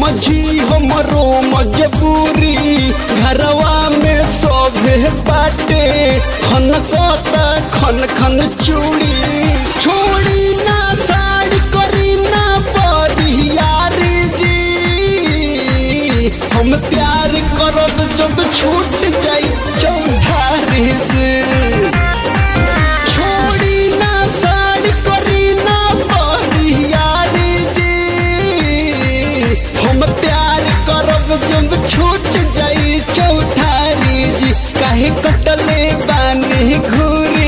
समझी हमरो मजबूरी घरवा में सोभे बाटे खन कोता खन खन चूड़ी छोड़ी ना साड़ी करी ना परियारी जी हम प्यार करब जब छूट जाई चौधारी जी छोड़ी ना साड़ी करी ना परियारी जी हम प्यार करब जब छूट जाई चौठारी जी काहे कटले बानी घूरी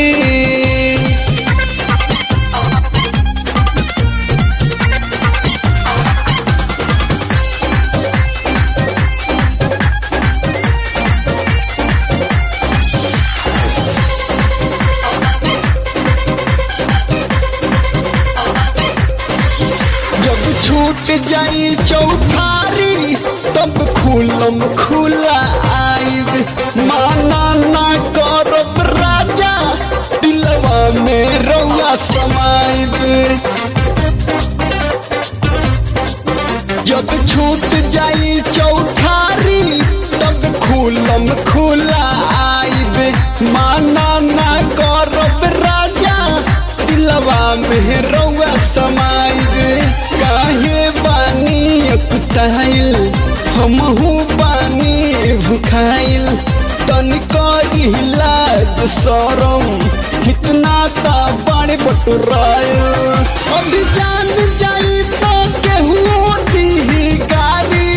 जब छूट जाई चौठारी तब खुलम खुला आइब माना ना करब राजा दिलवा में रौआ समाइब जब छूट जाई चौठारी तब खुलम खुला आइब माना ना करब राजा दिलवा में रौआ समाइब काहे बानी अकुताइल हमहू बानी भुखाइल तनिको लाज सरम कितना ता बड़े बटुराइल अभी जान जाई तो केहू दी गारी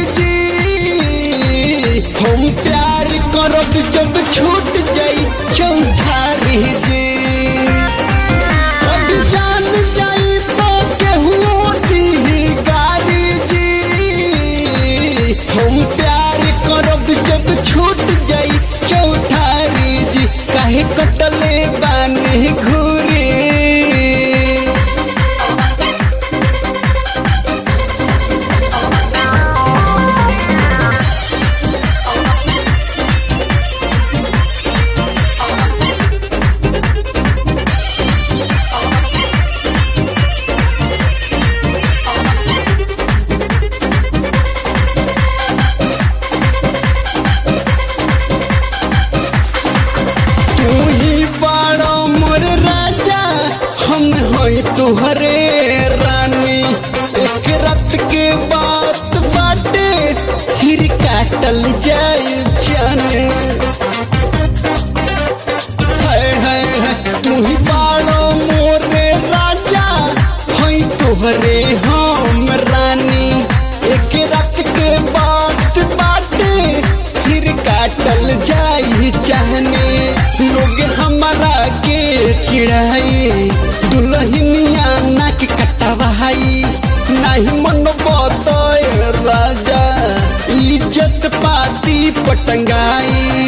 जी हम प्यार करब जब छूट जाई चौधारी जी अब जान जाई तो केहू दी गारी जी हम प्यार करब जब छूट जाई चौठारी जी काहे कटले बानी घूरी तू ही बड़ो मोर राजा हम होई तुहरे रानी एक रात के बात बाटे फिर काटल जाए जाने हाय हाय हाय, तू ही बड़ो मोरे राजा होई तुहरे हम रानी एक रात के बात बाटे फिर काटल जाई चाहने लोग हमारा के चिढ़ाई दुल्हनिया नाक कटवाई नहीं मन बतय राजा इज्जत पाती पटंगाई